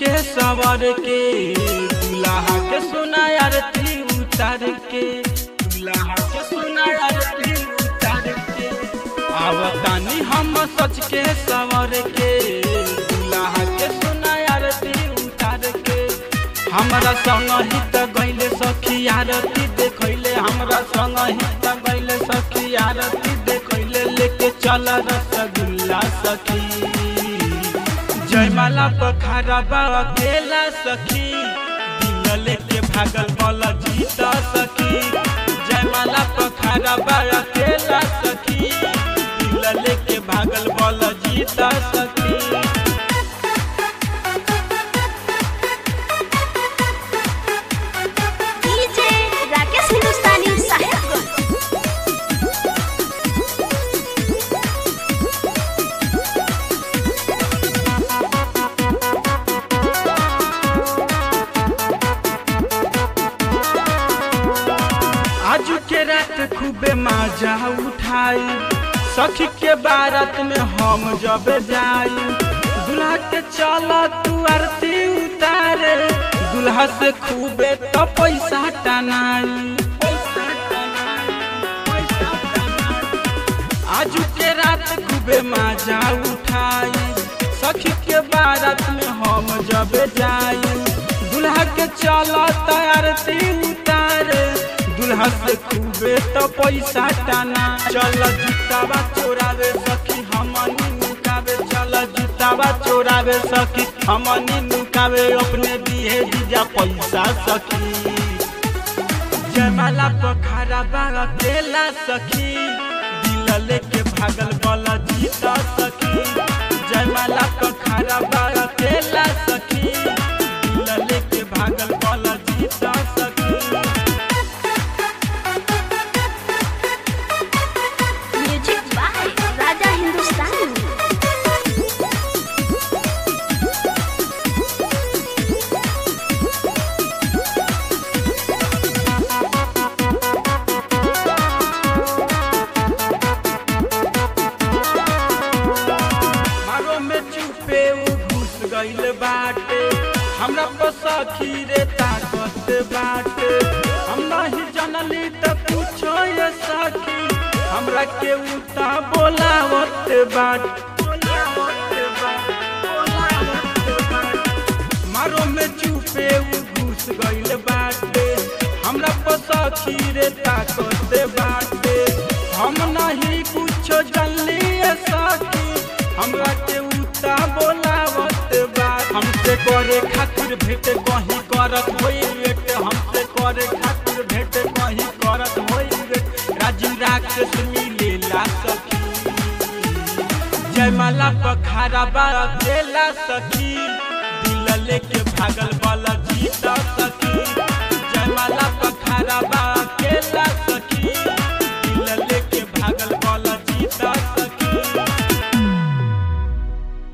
के सवर के दुल्हा के सुना आरती उतार के दुल्हा के सुना आरती उतार के आवतानी हम सच के सवर के दुल्हा के सुना आरती उतार के हमरा संग ही त गइले सखी आरती देखैले हमरा संग ही त गइले सखी आरती देखैले लेके चल रसगुल्ला सखी जयमाला पखारा बा अकेला सखी दिल लेके भागल बल जीता सखी जयमाला पखारा बा अकेला सखी दिल लेके भागल बल जीता सखी डीजे राकेश हिंदुस्तानी साहेबगंज आज के रात खूबे मजा उठाई सखी के बारात में हम जब जाई दुल्हा के चल तू आरती उतारे दुल्हा से खूबे तो पैसा टनाई आज के रात खूबे मजा उठाई सखी के बारात में हम जब जाई दुल्हा के चल आरती उतारे दुल्हा से खूबे तो पैसा टाना चल जूतावा चोरावे सखी हमनी नुकावे चल जूतावा चोरावे सखी हमनी नुकावे अपने दिए दीजा पैसा सखी जयमाला पखारा बागा केला सखी दिल लेके भागल बला जीता सखी जयमाला पखारा बागा केला सखी दिल लेके भागल बला जीता सखी म्यूजिक बाय राजा हिंदुस्तानी मारो में चुपे उ घुस गइल बाटे हमरा पर सखी रे ताकत बाटे हम नहीं जानली त पूछो ये सखी हमरा के उता बोलावत बाट मारो में चुपे उ घुस गइल बाटे हमरा पर सखी रे ताकत बाटे हम नहीं कुछो जानली ये सखी हमरा के उता बोलावत बा हमसे करे खातिर भेट कहीं करत होई वेट हमसे करे खातिर भेट कहीं करत होई वेट राजू राक्षस मिलेला सखी जयमाला पखारा बा अकेला सखी दिल लेके भागल वाला